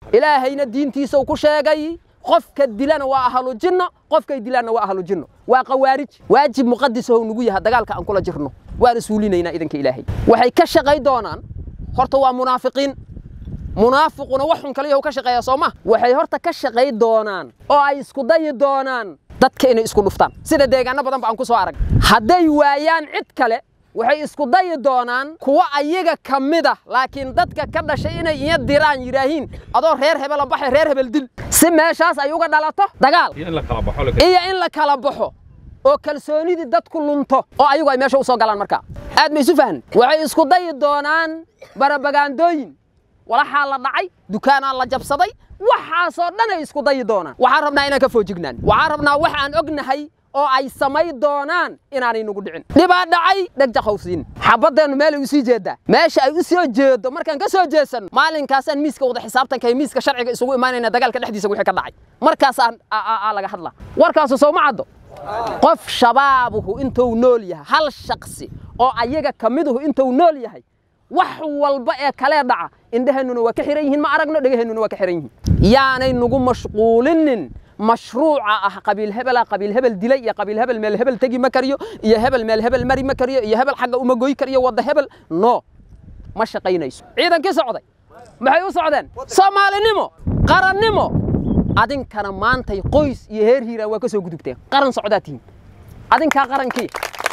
ilaahayna diintiisa uu ku sheegay qofka dilana waa ahlu jinno qofkay dilaanna waa ahlu jinno waa qawaarij waajib muqadisaho nugu yaha dagaalka aan kula jirno waana suulinaynaa idanka ilaahay waxay ka shaqay doonaan horta waa munaafiqiin munaafiquna wax xun kaliyahu ka shaqeeya soo ma waxay horta ka shaqay doonaan oo ay isku dayi doonaan dadka inay isku dhuftaan sida deegaano badan ba aan ku soo arag hadday waayaan cid kale waxay isku dayi doonaan kuwa ayaga ka mid ah laakiin dadka ka dhashay inay iya diraan yidhaahiin adoo reer hebela baxay reer hebel dil si meeshaas ay uga dhalato dagaal iyo in la kala baxo la iyo in la kala baxo oo kalsoonidii dadku lunto oo ayagu ay meesha u soo galaan markaa aad ma isu fahan waxay isku dayi doonaan barabagaandooyin walaxaa la dhacay dukaanaa la jabsaday waxaasoo dhan ay isku dayi doonaan waxaan rabnaa inaan ka foojignaan waxaan rabnaa wax aan ognahay oo ay samay doonaan inaanay nagu dhicin dhibaa dhacay dhegjaqowsiin xabaddeennu meelay u sii jeeddaa meesha ay u soo jeedo markaan ka soo jeesanno maalinkaasaan miiska wada xisaabtanka iyo miiska sharciga isugu imaanayna dagaalka dhexdiisa wixii ka dhacay markaasaan aa laga hadlaa warkaasu soo ma caddo qof shabaabuhu intuu nool yahay hal shaksi oo ayaga ka miduhu intuu nool yahay wax walba ee kalee dhaca indheheennuna waa ka xihan yihiin ma aragno dhegaheennuna waa ka xihan yihiin yaanay nagu mashquulinin mashruuca ah qabiil hebela qabiil hebel dilay iyo qabiil hebel meel hebel tegi ma kariyo iyo hebel meel hebel mari ma kariyo iyo hebel xagga uma goy kariyo wadda hebel no ma shaqaynayso ciidankii socday maxay u socdeen soomaalinimo qarannimo adinkana maantay qoys iyo heer hiiraan waa ka soo gudubteen qaran socdaa tihiin adinkaa qarankii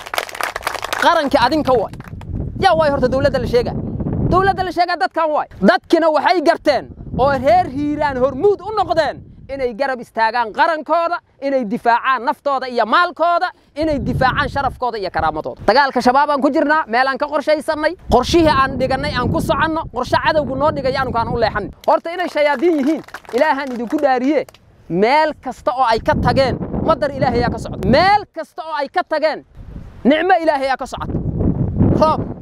qarankii adinka waay yaa waay horta dowladda la sheegaa dowladda la sheegaa dadkan waay dadkina waxay garteen oo reer hiiraan hormuud u noqdeen inay garab istaagaan qarankooda inay difaacaan naftooda iyo maalkooda inay difaacaan sharafkooda iyo karaamadooda dagaalka shabaabaan ku jirnaa meelaan ka qorshaysannay qorshihii aan dhigannay aan ku soconno qorshe cadowgu noo dhigaya anukaan u leexan horta inay shayaadiin yihiin ilaahaan idinku dhaariye meel kasta oo ay ka tageen madar ilaahayaa ka socda meel kasta oo ay ka tageen nicmo ilaahayaa ka socota roob